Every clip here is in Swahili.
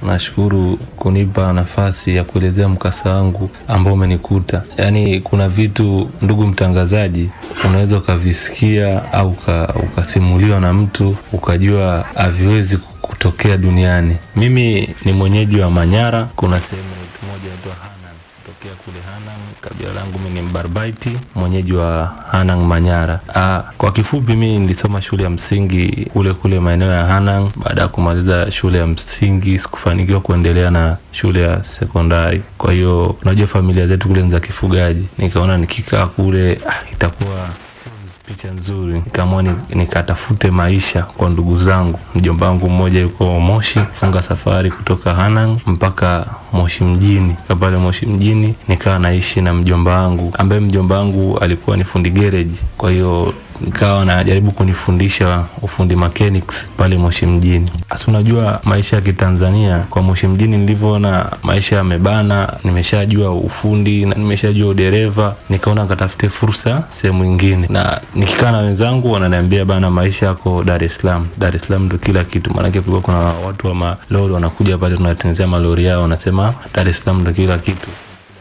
nashukuru kunipa nafasi ya kuelezea mkasa wangu ambao umenikuta. Yaani, kuna vitu ndugu mtangazaji, unaweza ukavisikia au uka- ukasimuliwa na mtu ukajua haviwezi kutokea duniani. Mimi ni mwenyeji wa Manyara, kuna sehemu moja inaitwa Hanang tokea kule Hanang. Kabila langu mimi ni Mbarbaiti, mwenyeji wa Hanang Manyara. Aa, kwa kifupi mimi nilisoma shule ya msingi kule kule maeneo ya Hanang. Baada ya kumaliza shule ya msingi sikufanikiwa kuendelea na shule ya sekondari. Kwa hiyo unajua familia zetu kule ni za kifugaji, nikaona nikikaa kule ah, itakuwa picha nzuri, nikaamua ni- nikatafute maisha kwa ndugu zangu. Mjomba wangu mmoja yuko Moshi, funga safari kutoka Hanang mpaka Moshi mjini. Ka pale Moshi mjini nikawa naishi na mjomba wangu ambaye mjomba wangu alikuwa ni fundi garage, kwa hiyo nikawa najaribu kunifundisha ufundi mechanics pale Moshi mjini. Hasa unajua maisha ya Kitanzania kwa Moshi mjini nilivyoona maisha yamebana, nimeshajua ufundi na nimeshajua udereva, nikaona nikatafute fursa sehemu nyingine, na nikikaa na wenzangu wananiambia bana, maisha yako Dar es Salaam. Dar es Salaam ndo kila kitu, maanake kulikuwa kuna watu wa malori wanakuja pale, tunatengenezea malori yao, wanasema Dar es Salaam ndo kila kitu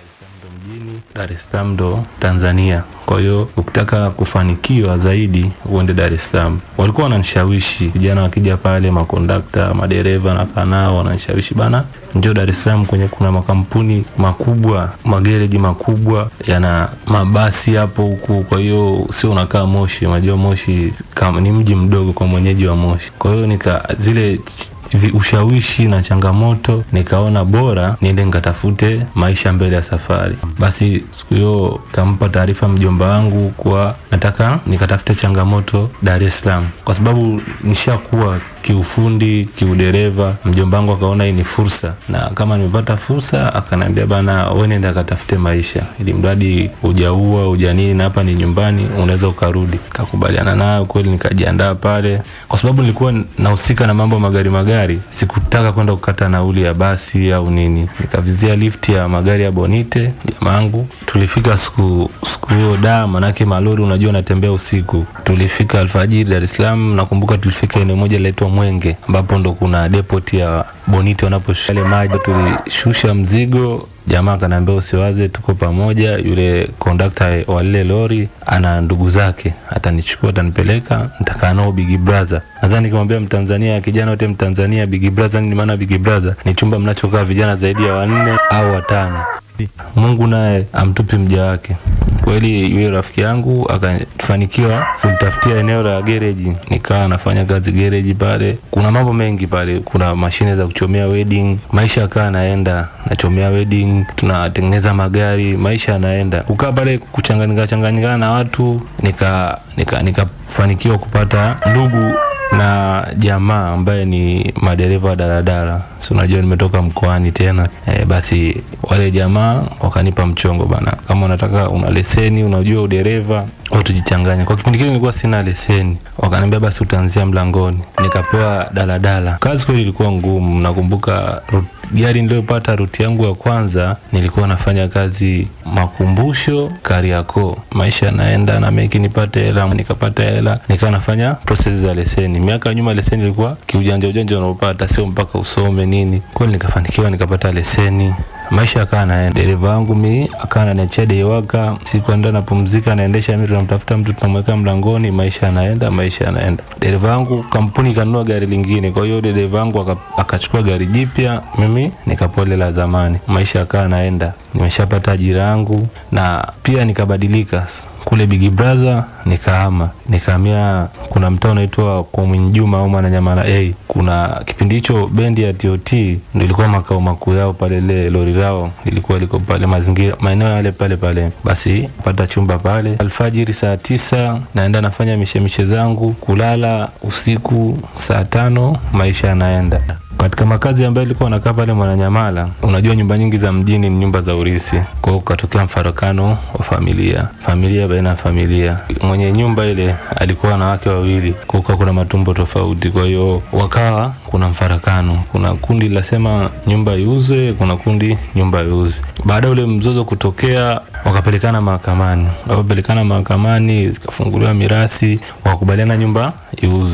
mjini Dar es Salaam ndo Tanzania. Kwa hiyo ukitaka kufanikiwa zaidi uende Dar es Salaam. Walikuwa wananishawishi vijana wakija pale, makondakta, madereva na kanao wananishawishi bana, njoo Dar es Salaam kwenye kuna makampuni makubwa, magereji makubwa yana mabasi hapo huku. Kwa hiyo sio unakaa Moshi, unajua Moshi kama ni mji mdogo kwa mwenyeji wa Moshi. Kwa hiyo nika zile vi- ushawishi na changamoto, nikaona bora niende nikatafute maisha mbele ya safari. Basi siku hiyo kampa taarifa mjomba wangu kuwa nataka nikatafute changamoto Dar es Salaam, kwa sababu nishakuwa kiufundi, kiudereva. Mjomba wangu akaona hii ni fursa, na kama nimepata fursa, akaniambia bana, wewe nenda katafute maisha, ili mradi hujaua hujanini, na hapa ni nyumbani, unaweza ukarudi. Kakubaliana nayo kweli, nikajiandaa pale, kwa sababu nilikuwa nahusika na mambo ya magari magari, sikutaka kwenda kukata nauli ya basi au nini. Nikavizia lift ya magari ya Bonite jamaangu. Tulifika siku siku hiyo da, manake malori unajua natembea usiku. Tulifika alfajiri Dar es Salaam. Nakumbuka tulifika eneo moja linaitwa Mwenge, ambapo ndo kuna depot ya Bonite wanaposhusha yale maji. Tulishusha mzigo Jamaa akaniambia usiwaze, tuko pamoja. Yule kondakta wa lile lori ana ndugu zake, atanichukua atanipeleka, nitakaa nao Big Brother. Nadhani nikimwambia Mtanzania, kijana wote Mtanzania, Big Brother ni maana Big Brother ni chumba mnachokaa vijana zaidi ya wanne au watano. Mungu naye amtupi mja wake. Kweli yule rafiki yangu akafanikiwa kunitafutia eneo la gereji, nikawa nafanya kazi gereji pale. Kuna mambo mengi pale, kuna mashine za kuchomea wedding, maisha yakawa naenda, nachomea wedding, tunatengeneza magari, maisha yanaenda. Kukaa pale kuchanganyika changanyikana na watu, nika nika nikafanikiwa kupata ndugu na jamaa ambaye ni madereva wa daladala, si unajua nimetoka mkoani tena e, basi wale jamaa wakanipa mchongo bana, kama unataka una leseni, unajua udereva au tujichanganya. Kwa kipindi kile nilikuwa sina leseni, wakaniambia basi utaanzia mlangoni, nikapewa daladala. Kazi kweli ilikuwa ngumu, nakumbuka rut- gari niliyopata ruti yangu ya kwanza nilikuwa nafanya kazi makumbusho Kariakoo. Maisha yanaenda na meki nipate hela, nikapata hela, nikawa nafanya process za leseni. Miaka ya nyuma leseni ilikuwa kiujanja ujanja unaopata, sio mpaka usome nini. Kweli nikafanikiwa nikapata leseni maisha akawa naenda. Dereva wangu mi akawa ananiachia deiwaka, siku enda napumzika, naendesha mi, tunamtafuta mtu tunamweka mlangoni, maisha yanaenda, maisha yanaenda. Dereva wangu kampuni ikanunua gari lingine, kwa hiyo yule dereva wangu aka- akachukua gari jipya, mimi nikapole la zamani, maisha akawa naenda. Nimeshapata ajira yangu na pia nikabadilika kule Big Brother nikahama nikahamia, kuna mtaa unaitwa kwa Mwinjuma au Mwananyamala A. Kuna kipindi hicho bendi ya TOT ndio ilikuwa makao makuu yao pale, ile lori lao ilikuwa liko pale mazingira maeneo yale pale pale. Basi pata chumba pale, alfajiri saa tisa naenda nafanya mishemishe zangu, kulala usiku saa tano, maisha yanaenda katika makazi ambayo ilikuwa nakaa pale Mwananyamala, unajua nyumba nyingi za mjini ni nyumba za urisi. Kwa hiyo ukatokea mfarakano wa familia, familia baina ya familia. Mwenye nyumba ile alikuwa na wake wawili, kwa hiyo kuna matumbo tofauti. Kwa hiyo wakawa kuna mfarakano, kuna kundi linasema nyumba iuzwe, kuna kundi nyumba iuzwe. Baada ya ule mzozo kutokea, wakapelekana mahakamani. Wakapelekana mahakamani, zikafunguliwa mirasi, wakakubaliana nyumba iuzwe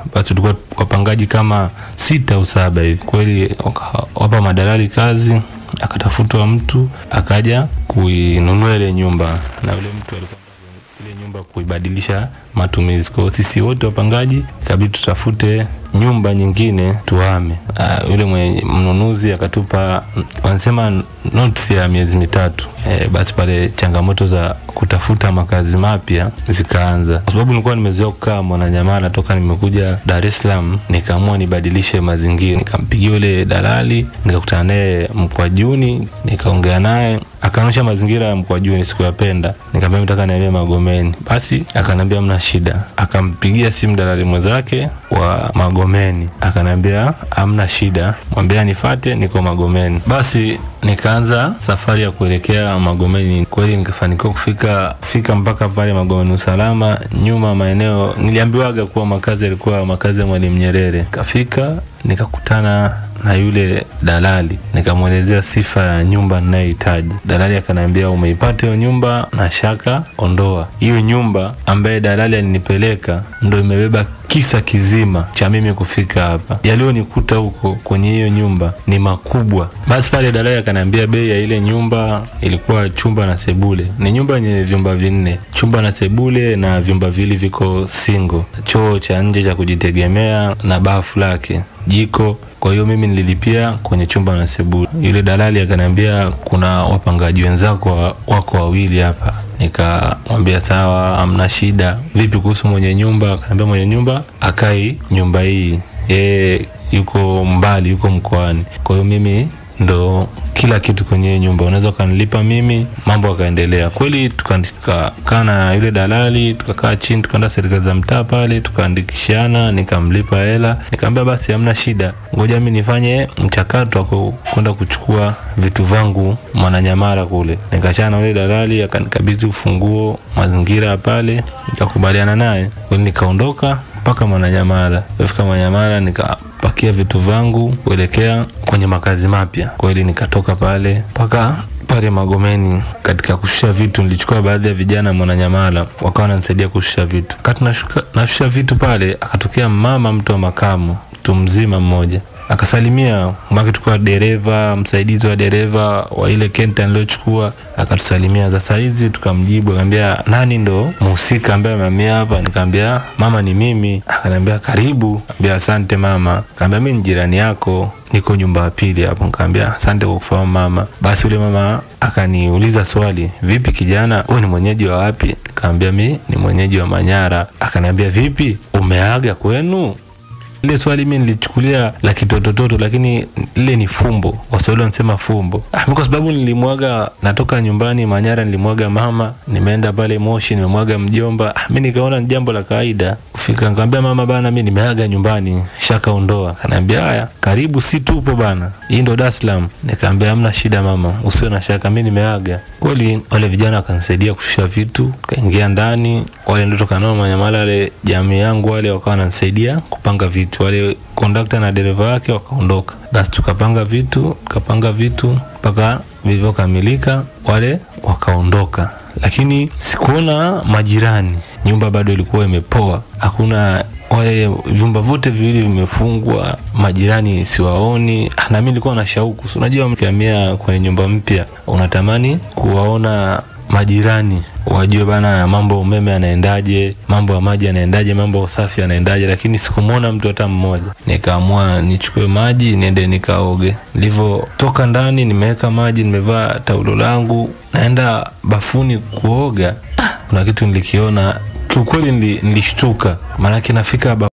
basi tulikuwa wapangaji kama sita au saba hivi. Kweli wapa madalali kazi, akatafutwa mtu akaja kuinunua ile nyumba, na yule mtu alikuwa ile nyumba kuibadilisha matumizi. Kwa hiyo sisi wote wapangaji ikabidi tutafute nyumba nyingine tuhame. Uh, yule mwenye mnunuzi akatupa wanasema notice ya miezi mitatu. E, basi pale changamoto za kutafuta makazi mapya zikaanza, kwa sababu nilikuwa nimezoea kukaa Mwananyamala toka nimekuja Dar es Salaam, nikaamua nibadilishe mazingira. Nikampigia yule dalali, nikakutana naye Mkwajuni, nikaongea naye akaonyesha mazingira ya Mkwajuni sikuyapenda, nikamwambia nataka nihamie Magomeni. Basi akaniambia mna shida. Akampigia simu dalali mwenzake wa Magomeni, akaniambia hamna shida, mwambia nifate, niko Magomeni. Basi nikaanza safari ya kuelekea Magomeni. Kweli nikafanikiwa kufika fika mpaka pale Magomeni usalama. Nyuma maeneo niliambiwaga kuwa makazi yalikuwa makazi ya Mwalimu Nyerere. Kafika nikakutana na yule dalali nikamwelezea sifa ya nyumba ninayohitaji. Dalali akaniambia umeipata hiyo nyumba, na shaka ondoa hiyo nyumba. Ambaye dalali alinipeleka ndo imebeba kisa kizima cha mimi kufika hapa. Yaliyonikuta huko kwenye hiyo nyumba ni makubwa. Basi pale dalali akaniambia bei ya ile nyumba ilikuwa chumba na sebule. Ni nyumba yenye vyumba vinne, chumba na sebule, na vyumba vili viko single, choo cha nje cha kujitegemea na bafu lake, jiko kwa hiyo mimi nililipia kwenye chumba na sebule. Yule dalali akaniambia kuna wapangaji wenzako wako wawili hapa. Nikamwambia sawa, hamna shida. Vipi kuhusu mwenye nyumba? Akaniambia mwenye nyumba akai nyumba hii, yeye yuko mbali, yuko mkoani. Kwa hiyo mimi ndo kila kitu kwenye nyumba, unaweza ukanilipa mimi, mambo akaendelea. Kweli tukakaa na yule dalali, tukakaa chini, tukaenda serikali za mtaa pale, tukaandikishana, nikamlipa hela, nikamwambia basi hamna shida, ngoja mimi nifanye mchakato wa kwenda kuchukua vitu vangu Mwananyamala kule. Nikachana na yule dalali, akanikabidhi ufunguo mazingira pale, nikakubaliana naye kweli, nikaondoka mpaka Mwananyamala. Kufika Mwananyamala nikapakia vitu vangu kuelekea kwenye makazi mapya. Kweli nikatoka pale mpaka pale Magomeni. Katika kushusha vitu, nilichukua baadhi ya vijana Mwananyamala, wakawa wananisaidia kushusha vitu. Kati nashusha vitu pale, akatokea mama mtu wa makamu, mtu mzima mmoja akasalimia maki, tukua dereva msaidizi wa dereva wa ile kenta niliochukua, akatusalimia. Sasa hizi tukamjibu, akaambia nani ndo mhusika ambaye amehamia hapa? Nikaambia mama, ni mimi. Akaniambia karibu. Ambia asante mama. Kaambia mi ni jirani yako, niko nyumba ya pili hapo. Nikaambia asante kwa kufahamu mama. Basi yule mama akaniuliza swali, vipi kijana, wewe ni mwenyeji wa wapi? Nikaambia mi ni mwenyeji wa Manyara. Akaniambia vipi, umeaga kwenu? Ile swali mimi nilichukulia la kitotototo, lakini ile ni fumbo. Waswahili wanasema fumbo. Ah, kwa sababu nilimwaga, natoka nyumbani Manyara, nilimwaga mama, nimeenda pale Moshi, nimemwaga mjomba. Ah, mimi nikaona ni jambo la kawaida kufika. Nikamwambia mama, bana, mimi nimeaga nyumbani, shaka ondoa. Kaniambia haya, karibu, si tupo bana, hii ndo Dar es Salaam. Nikamwambia hamna shida mama, usio na shaka, mimi nimeaga. Kweli wale vijana wakanisaidia kushusha vitu, kaingia ndani. Wale ndio tokanao Manyamala, wale jamii yangu wale wakawa wananisaidia kupanga vitu wale kondakta na dereva wake wakaondoka, basi tukapanga vitu tukapanga vitu mpaka vilivyokamilika, wale wakaondoka, lakini sikuona majirani. Nyumba bado ilikuwa imepoa, hakuna wale vyumba vyote viwili vimefungwa, majirani siwaoni. Na mimi nilikuwa na shauku, unajua, ukihamia kwenye nyumba mpya unatamani kuwaona majirani wajue bana, mambo umeme yanaendaje, mambo ya maji yanaendaje, mambo ya usafi yanaendaje, lakini sikumwona mtu hata mmoja. Nikaamua nichukue maji niende nikaoge. Nilivyotoka ndani, nimeweka maji, nimevaa taulo langu, naenda bafuni kuoga. Kuna kitu nilikiona kiukweli, nilishtuka, maanake nafika